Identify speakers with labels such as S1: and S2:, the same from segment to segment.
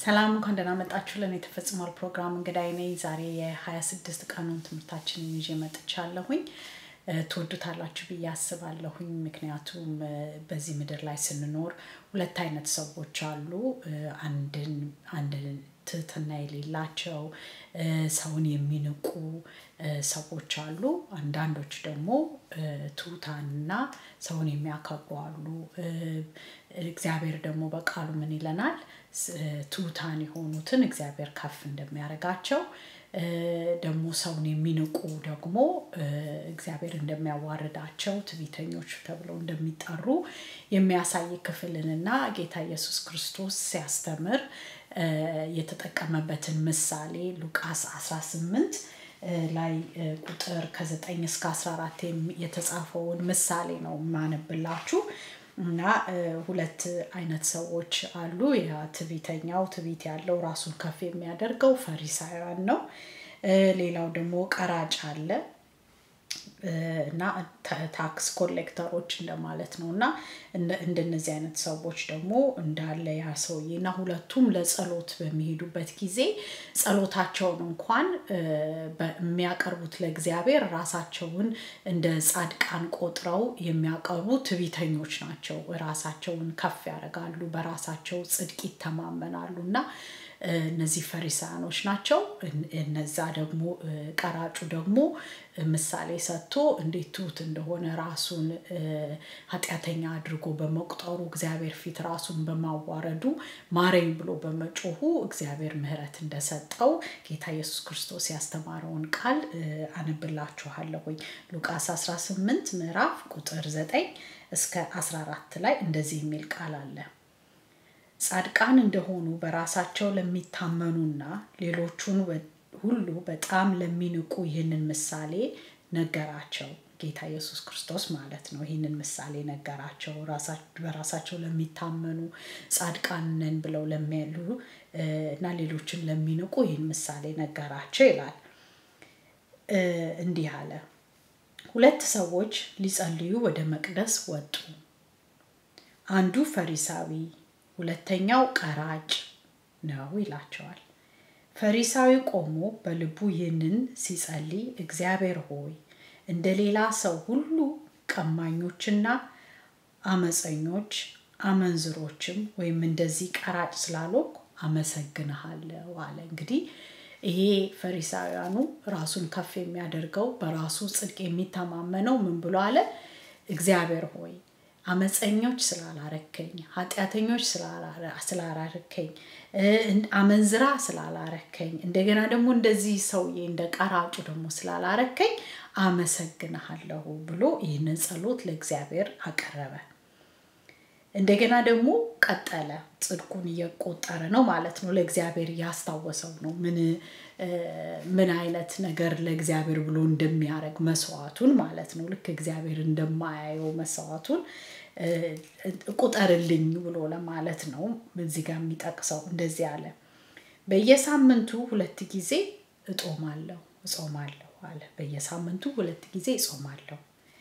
S1: ሰላም እንኳን ደህና መጣችሁ። ለእኔ ተፈጽሟል ፕሮግራም እንግዳይ ነኝ። ዛሬ የ26 ቀኑን ትምህርታችንን ይዤ መጥቻለሁኝ። እ፣ ትወዱታላችሁ ብዬ አስባለሁኝ። ምክንያቱም እ፣ በዚህ ምድር ላይ ስንኖር ሁለት አይነት ሰዎች አሉ። እ፣ አንድን አንድን ትህትና የሌላቸው እ፣ ሰውን የሚንቁ እ፣ ሰዎች አሉ። አንዳንዶች ደግሞ እ፣ ትሑታንና ሰውን የሚያከብሩ አሉ። እ፣ እግዚአብሔር ደግሞ በቃሉ ምን ይለናል? ስ- ትሑታን የሆኑትን እግዚአብሔር ከፍ እንደሚያደርጋቸው እ፣ ደግሞ ሰውን የሚንቁ ደግሞ እ፣ እግዚአብሔር እንደሚያዋርዳቸው ትዕቢተኞች ተብለው እንደሚጠሩ የሚያሳይ ክፍልንና ጌታ ኢየሱስ ክርስቶስ ሲያስተምር እ፣ የተጠቀመበትን ምሳሌ ሉቃስ 18 እ፣ ላይ እ፣ ቁጥር ከ9 እስከ 14 የሚ- የተጻፈውን ምሳሌ ነው የማነብላችሁ እና እ፣ ሁለት አይነት ሰዎች አሉ። ያ ትዕቢተኛው ትዕቢት ያለው ራሱን ከፍ የሚያደርገው ፈሪሳውያን ነው። እ፣ ሌላው ደግሞ ቀራጭ አለ እ፣ እና ታ- ታክስ ኮሌክተሮች እንደማለት ነው እና እንደ- እንደነዚህ አይነት ሰዎች ደግሞ እንዳለ ያ ሰውዬ እና ሁለቱም ለጸሎት በሚሄዱበት ጊዜ ጸሎታቸውን እንኳን እ፣ በ- የሚያቀርቡት ለእግዚአብሔር ራሳቸውን እንደ ጻድቃን ቆጥረው የሚያቀርቡ ትዕቢተኞች ናቸው። ራሳቸውን ከፍ ያደርጋሉ፣ በራሳቸው ጽድቅ ይተማመናሉ እና እ፣ እነዚህ ፈሪሳያኖች ናቸው። እን- እነዛ ደግሞ እ፣ ቀራጩ ደግሞ እ፣ ምሳሌ ሰጥቶ እንዴት ትሁት እንደሆነ ራሱን እ፣ ኃጢአተኛ አድርጎ በመቁጠሩ እግዚአብሔር ፊት ራሱን በማዋረዱ ማረኝ ብሎ በመጮሁ እግዚአብሔር ምሕረት እንደሰጠው ጌታ ኢየሱስ ክርስቶስ ያስተማረውን ቃል እ፣ አነብላችኋለሁኝ። ሉቃስ 18 ምዕራፍ ቁጥር 9 እስከ 14 ላይ እንደዚህ የሚል ቃል አለ። ጻድቃን እንደሆኑ በራሳቸው ለሚታመኑና ሌሎቹን ወ- ሁሉ በጣም ለሚንቁ ይህንን ምሳሌ ነገራቸው። ጌታ ኢየሱስ ክርስቶስ ማለት ነው። ይህንን ምሳሌ ነገራቸው። ራሳ- በራሳቸው ለሚታመኑ ጻድቃን ነን ብለው ለሚያሉ እ፣ እና ሌሎችን ለሚንቁ ይህን ምሳሌ ነገራቸው ይላል። እ፣ እንዲህ አለ። ሁለት ሰዎች ሊጸልዩ ወደ መቅደስ ወጡ። አንዱ ፈሪሳዊ ሁለተኛው ቀራጭ ነው ይላቸዋል። ፈሪሳዊ ቆሞ በልቡ ይህንን ሲጸልይ እግዚአብሔር ሆይ እንደ ሌላ ሰው ሁሉ ቀማኞችና አመፀኞች አመንዝሮችም ወይም እንደዚህ ቀራጭ ስላልሆንኩ አመሰግንሃለሁ አለ። እንግዲህ ይሄ ፈሪሳውያኑ ራሱን ከፍ የሚያደርገው በራሱ ጽድቅ የሚተማመነው ምን ብሎ አለ? እግዚአብሔር ሆይ አመፀኞች ስላላረከኝ፣ ኃጢአተኞች ስላላረ- ስላላረከኝ፣ እ፣ አመንዝራ ስላላረከኝ፣ እንደገና ደግሞ እንደዚህ ሰውዬ እንደ ቀራጩ ደግሞ ስላላረከኝ አመሰግንሃለሁ ብሎ ይህንን ጸሎት ለእግዚአብሔር አቀረበ። እንደገና ደግሞ ቀጠለ። ጽድቁን እየቆጠረ ነው ማለት ነው። ለእግዚአብሔር እያስታወሰው ነው ምን እ፣ ምን አይነት ነገር ለእግዚአብሔር ብሎ እንደሚያደርግ መስዋዕቱን ማለት ነው። ልክ እግዚአብሔር እንደማያየው መስዋዕቱን እ፣ ቁጠርልኝ ብሎ ለማለት ነው። እዚህ ጋር የሚጠቅሰው እንደዚህ አለ። በየሳምንቱ ሁለት ጊዜ እጦማለሁ እጾማለሁ አለ። በየሳምንቱ ሁለት ጊዜ እጾማለሁ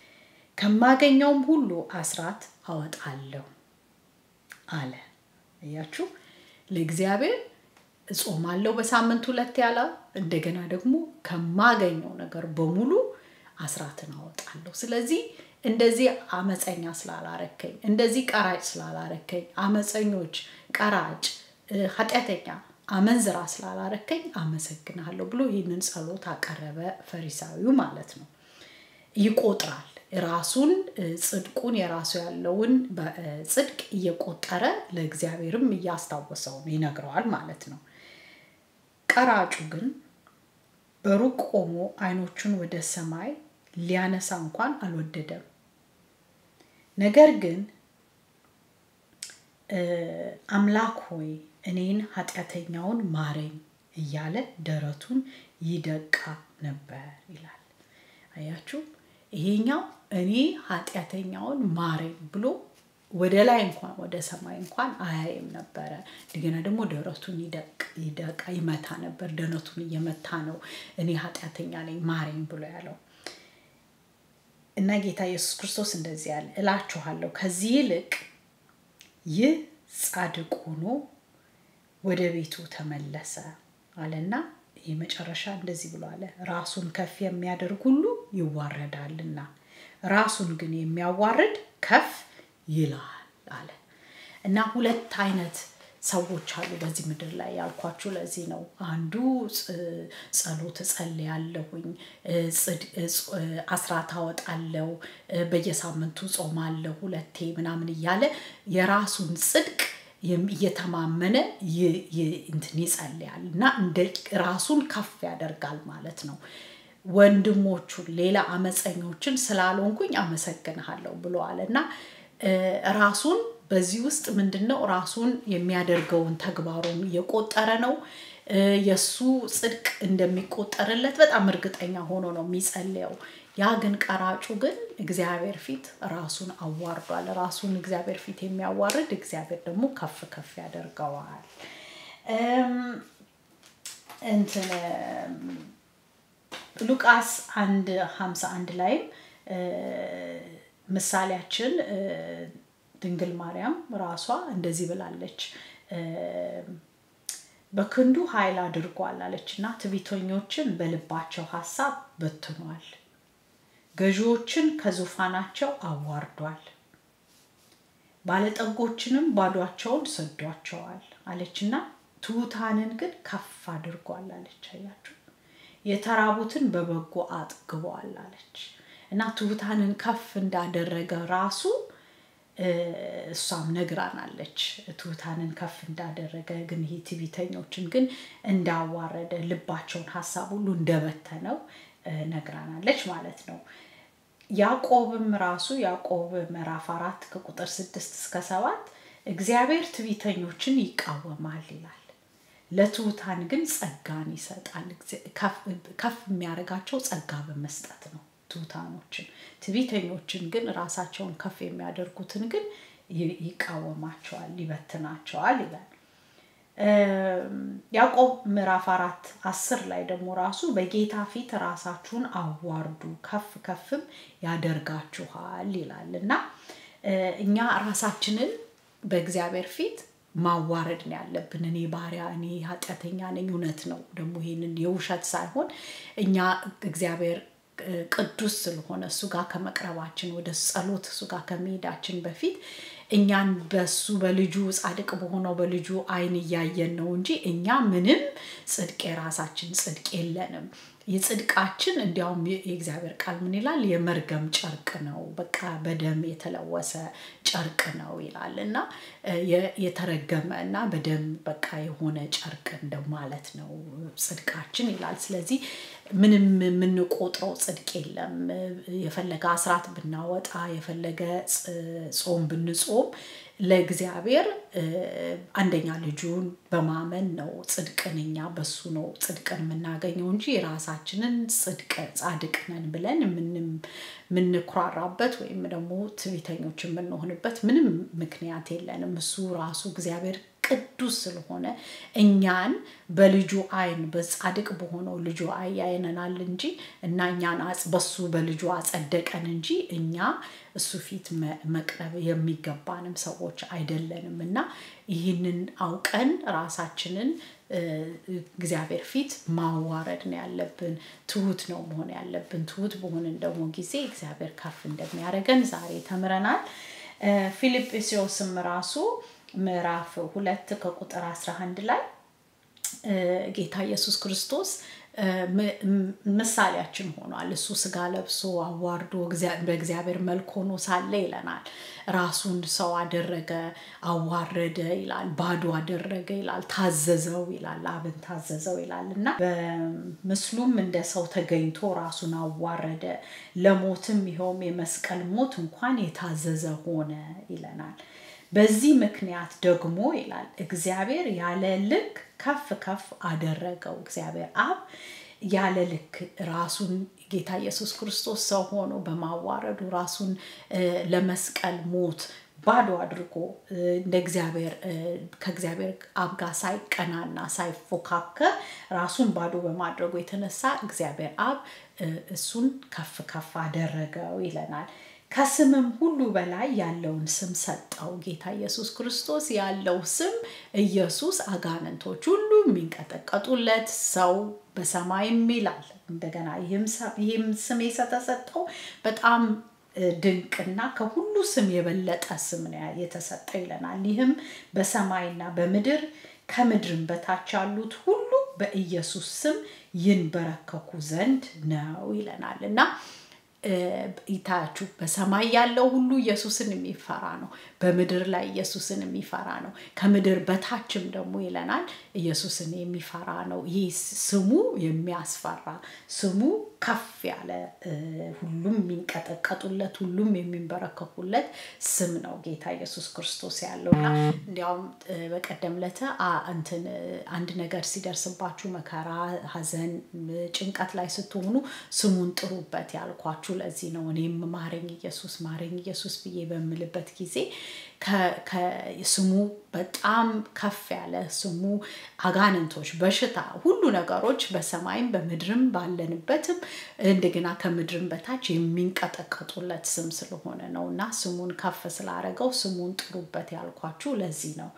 S1: ከማገኘውም ሁሉ አስራት አወጣለሁ አለ። እያችሁ ለእግዚአብሔር እጾማለሁ በሳምንት ሁለት ያለ እንደገና ደግሞ ከማገኘው ነገር በሙሉ አስራትን አወጣለሁ። ስለዚህ እንደዚህ አመፀኛ ስላላረከኝ፣ እንደዚህ ቀራጭ ስላላረከኝ፣ አመፀኞች፣ ቀራጭ፣ እ፣ ኃጢአተኛ፣ አመንዝራ ስላላረከኝ አመሰግናለሁ ብሎ ይህንን ጸሎት አቀረበ ፈሪሳዊው ማለት ነው። ይቆጥራል ራሱን እ፣ ጽድቁን የራሱ ያለውን በ- እ፣ ጽድቅ እየቆጠረ ለእግዚአብሔርም እያስታወሰው ነው ይነግረዋል ማለት ነው። ቀራጩ ግን በሩቅ ቆሞ አይኖቹን ወደ ሰማይ ሊያነሳ እንኳን አልወደደም። ነገር ግን እ፣ አምላክ ሆይ እኔን ኃጢአተኛውን ማረኝ እያለ ደረቱን ይደቃ ነበር ይላል። አያችሁ፣ ይሄኛው እኔ ኃጢአተኛውን ማረኝ ብሎ ወደ ላይ እንኳን ወደ ሰማይ እንኳን አያይም ነበረ። እንደገና ደግሞ ደረቱን ይደቅ ይደቃ ይመታ ነበር። ደረቱን እየመታ ነው እኔ ኃጢአተኛ ነኝ ማረኝ ብሎ ያለው እና ጌታ ኢየሱስ ክርስቶስ እንደዚህ ያለ እላችኋለሁ ከዚህ ይልቅ ይህ ጻድቅ ሆኖ ወደ ቤቱ ተመለሰ አለና የመጨረሻ እንደዚህ ብሎ አለ፣ ራሱን ከፍ የሚያደርግ ሁሉ ይዋረዳልና ራሱን ግን የሚያዋርድ ከፍ ይላል አለ እና ሁለት አይነት ሰዎች አሉ በዚህ ምድር ላይ ያልኳችሁ ለዚህ ነው። አንዱ ጸሎት እጸልያለሁኝ፣ አስራት አወጣለሁ፣ በየሳምንቱ ጾማለሁ ሁለቴ ምናምን እያለ የራሱን ጽድቅ እየተማመነ እንትን ይጸልያል እና እንደ ራሱን ከፍ ያደርጋል ማለት ነው። ወንድሞቹን ሌላ አመፀኞችን ስላልሆንኩኝ አመሰግንሃለሁ ብለዋል እና ራሱን በዚህ ውስጥ ምንድን ነው ራሱን የሚያደርገውን ተግባሩን እየቆጠረ ነው። የእሱ ጽድቅ እንደሚቆጠርለት በጣም እርግጠኛ ሆኖ ነው የሚጸልየው። ያ ግን ቀራጩ ግን እግዚአብሔር ፊት ራሱን አዋርዷል። ራሱን እግዚአብሔር ፊት የሚያዋርድ እግዚአብሔር ደግሞ ከፍ ከፍ ያደርገዋል። እንትን ሉቃስ አንድ ሀምሳ አንድ ላይም ምሳሌያችን ድንግል ማርያም ራሷ እንደዚህ ብላለች። በክንዱ ኃይል አድርጓል አለች እና ትዕቢተኞችን በልባቸው ሀሳብ በትኗል፣ ገዢዎችን ከዙፋናቸው አዋርዷል፣ ባለጠጎችንም ባዷቸውን ሰዷቸዋል አለች እና ትሑታንን ግን ከፍ አድርጓል አለች። አያችሁ፣ የተራቡትን በበጎ አጥግቧል አለች እና ትሑታንን ከፍ እንዳደረገ ራሱ እሷም ነግራናለች። ትሑታንን ከፍ እንዳደረገ ግን ይሄ ትዕቢተኞችን ግን እንዳዋረደ ልባቸውን ሀሳብ ሁሉ እንደበተነው ነግራናለች ማለት ነው። ያዕቆብም ራሱ ያዕቆብ ምዕራፍ አራት ከቁጥር ስድስት እስከ ሰባት እግዚአብሔር ትዕቢተኞችን ይቃወማል ይላል፣ ለትሑታን ግን ጸጋን ይሰጣል። ከፍ የሚያደርጋቸው ጸጋ በመስጠት ነው። ትሑታኖችን ትዕቢተኞችን ግን ራሳቸውን ከፍ የሚያደርጉትን ግን ይቃወማቸዋል፣ ይበትናቸዋል ይላል። ያዕቆብ ምዕራፍ አራት አስር ላይ ደግሞ ራሱ በጌታ ፊት ራሳችሁን አዋርዱ ከፍ ከፍም ያደርጋችኋል ይላል እና እኛ ራሳችንን በእግዚአብሔር ፊት ማዋረድ ነው ያለብን። እኔ ባሪያ፣ እኔ ኃጢአተኛ ነኝ። እውነት ነው ደግሞ ይህንን የውሸት ሳይሆን እኛ እግዚአብሔር ቅዱስ ስለሆነ እሱ ጋር ከመቅረባችን ወደ ጸሎት እሱ ጋር ከመሄዳችን በፊት እኛን በሱ በልጁ ጻድቅ በሆነው በልጁ አይን እያየን ነው እንጂ እኛ ምንም ጽድቅ የራሳችን ጽድቅ የለንም። የጽድቃችን እንዲያውም የእግዚአብሔር ቃል ምን ይላል? የመርገም ጨርቅ ነው፣ በቃ በደም የተለወሰ ጨርቅ ነው ይላል እና የተረገመ እና በደም በቃ የሆነ ጨርቅ እንደማለት ነው ጽድቃችን ይላል። ስለዚህ ምንም የምንቆጥረው ጽድቅ የለም። የፈለገ አስራት ብናወጣ የፈለገ ጾም ብንጾም ለእግዚአብሔር አንደኛ ልጁን በማመን ነው ጽድቅን እኛ በሱ ነው ጽድቅን የምናገኘው እንጂ የራሳችንን ጽድቅ ጻድቅ ነን ብለን የምንኩራራበት ወይም ደግሞ ትዕቢተኞች የምንሆንበት ምንም ምክንያት የለንም። እሱ ራሱ እግዚአብሔር ቅዱስ ስለሆነ እኛን በልጁ አይን በጻድቅ በሆነው ልጁ አይ ያይነናል እንጂ እና እኛን በሱ በልጁ አጸደቀን እንጂ እኛ እሱ ፊት መቅረብ የሚገባንም ሰዎች አይደለንም እና ይህንን አውቀን ራሳችንን እግዚአብሔር ፊት ማዋረድ ነው ያለብን። ትሁት ነው መሆን ያለብን። ትሁት በሆንን ደግሞ ጊዜ እግዚአብሔር ከፍ እንደሚያደርገን ዛሬ ተምረናል። ፊልጵስዮስም ራሱ ምዕራፍ ሁለት ከቁጥር 11 ላይ ጌታ ኢየሱስ ክርስቶስ ምሳሌያችን ሆኗል። እሱ ስጋ ለብሶ አዋርዶ በእግዚአብሔር መልክ ሆኖ ሳለ ይለናል። ራሱን ሰው አደረገ፣ አዋረደ ይላል። ባዶ አደረገ ይላል። ታዘዘው ይላል። አብን ታዘዘው ይላል እና በምስሉም እንደ ሰው ተገኝቶ ራሱን አዋረደ፣ ለሞትም ይኸውም የመስቀል ሞት እንኳን የታዘዘ ሆነ ይለናል። በዚህ ምክንያት ደግሞ ይላል እግዚአብሔር ያለ ልክ ከፍ ከፍ አደረገው። እግዚአብሔር አብ ያለ ልክ ራሱን ጌታ ኢየሱስ ክርስቶስ ሰው ሆኖ በማዋረዱ ራሱን ለመስቀል ሞት ባዶ አድርጎ እንደ እግዚአብሔር ከእግዚአብሔር አብ ጋር ሳይቀናና ሳይፎካከር ራሱን ባዶ በማድረጉ የተነሳ እግዚአብሔር አብ እሱን ከፍ ከፍ አደረገው ይለናል። ከስምም ሁሉ በላይ ያለውን ስም ሰጠው። ጌታ ኢየሱስ ክርስቶስ ያለው ስም ኢየሱስ አጋንንቶች ሁሉ የሚንቀጠቀጡለት ሰው በሰማይም ይላል። እንደገና ይህም ስም የተሰጠው በጣም ድንቅና ከሁሉ ስም የበለጠ ስም ነው የተሰጠው ይለናል። ይህም በሰማይና በምድር ከምድርም በታች ያሉት ሁሉ በኢየሱስ ስም ይንበረከኩ ዘንድ ነው ይለናል እና ይታያችሁ በሰማይ ያለው ሁሉ ኢየሱስን የሚፈራ ነው። በምድር ላይ ኢየሱስን የሚፈራ ነው። ከምድር በታችም ደግሞ ይለናል ኢየሱስን የሚፈራ ነው። ይህ ስሙ የሚያስፈራ ስሙ ከፍ ያለ ሁሉም የሚንቀጠቀጡለት ሁሉም የሚንበረከኩለት ስም ነው ጌታ ኢየሱስ ክርስቶስ ያለው እና እንዲያውም በቀደም ለተ እንትን አንድ ነገር ሲደርስባችሁ መከራ፣ ሐዘን፣ ጭንቀት ላይ ስትሆኑ ስሙን ጥሩበት ያልኳችሁ ለዚህ ነው። እኔም ማረኝ ኢየሱስ ማረኝ ኢየሱስ ብዬ በምልበት ጊዜ ስሙ በጣም ከፍ ያለ ስሙ አጋንንቶች፣ በሽታ፣ ሁሉ ነገሮች በሰማይም በምድርም ባለንበትም እንደገና ከምድርም በታች የሚንቀጠቀጡለት ስም ስለሆነ ነው እና ስሙን ከፍ ስላደረገው ስሙን ጥሩበት ያልኳችሁ ለዚህ ነው።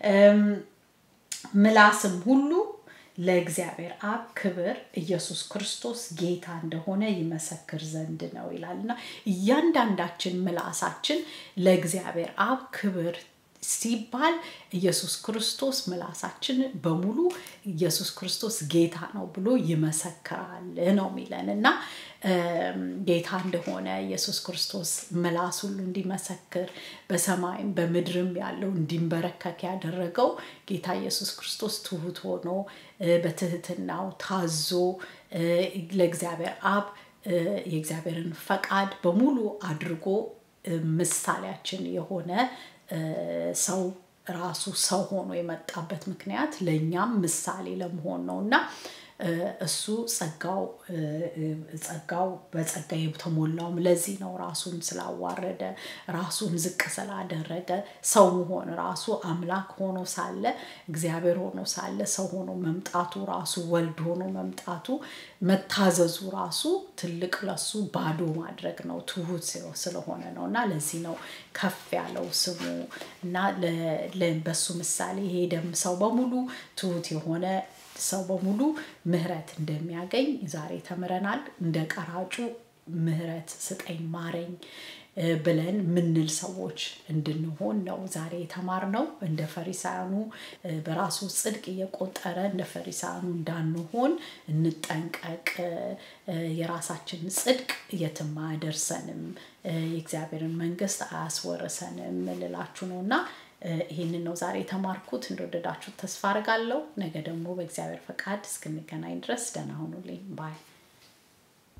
S1: ምላስም ሁሉ ለእግዚአብሔር አብ ክብር ኢየሱስ ክርስቶስ ጌታ እንደሆነ ይመሰክር ዘንድ ነው ይላል እና እያንዳንዳችን ምላሳችን ለእግዚአብሔር አብ ክብር ሲባል ኢየሱስ ክርስቶስ ምላሳችን በሙሉ ኢየሱስ ክርስቶስ ጌታ ነው ብሎ ይመሰክራል ነው የሚለን እና ጌታ እንደሆነ ኢየሱስ ክርስቶስ ምላስ ሁሉ እንዲመሰክር በሰማይም በምድርም ያለው እንዲንበረከክ ያደረገው ጌታ ኢየሱስ ክርስቶስ ትሁት ሆኖ በትህትናው ታዞ ለእግዚአብሔር አብ የእግዚአብሔርን ፈቃድ በሙሉ አድርጎ ምሳሌያችን የሆነ ሰው ራሱ ሰው ሆኖ የመጣበት ምክንያት ለእኛም ምሳሌ ለመሆን ነው እና እሱ ጸጋው ጸጋው በጸጋ የተሞላውም ለዚህ ነው። ራሱን ስላዋረደ ራሱን ዝቅ ስላደረገ ሰው መሆን ራሱ አምላክ ሆኖ ሳለ እግዚአብሔር ሆኖ ሳለ ሰው ሆኖ መምጣቱ ራሱ ወልድ ሆኖ መምጣቱ መታዘዙ ራሱ ትልቅ ለሱ ባዶ ማድረግ ነው። ትሁት ስለሆነ ነው እና ለዚህ ነው ከፍ ያለው ስሙ እና በሱ ምሳሌ ሄደም ሰው በሙሉ ትሁት የሆነ ሰው በሙሉ ምህረት እንደሚያገኝ ዛሬ ተምረናል። እንደ ቀራጩ ምህረት ስጠኝ ማረኝ ብለን ምንል ሰዎች እንድንሆን ነው ዛሬ የተማርነው። እንደ ፈሪሳያኑ በራሱ ጽድቅ እየቆጠረ እንደ ፈሪሳያኑ እንዳንሆን እንጠንቀቅ። የራሳችን ጽድቅ የትም አያደርሰንም፣ የእግዚአብሔርን መንግስት አያስወርሰንም ልላችሁ ነው እና ይህንን ነው ዛሬ የተማርኩት። እንደወደዳችሁት ተስፋ አድርጋለሁ። ነገ ደግሞ በእግዚአብሔር ፈቃድ እስክንገናኝ ድረስ ደህና ሁኑልኝ ባይ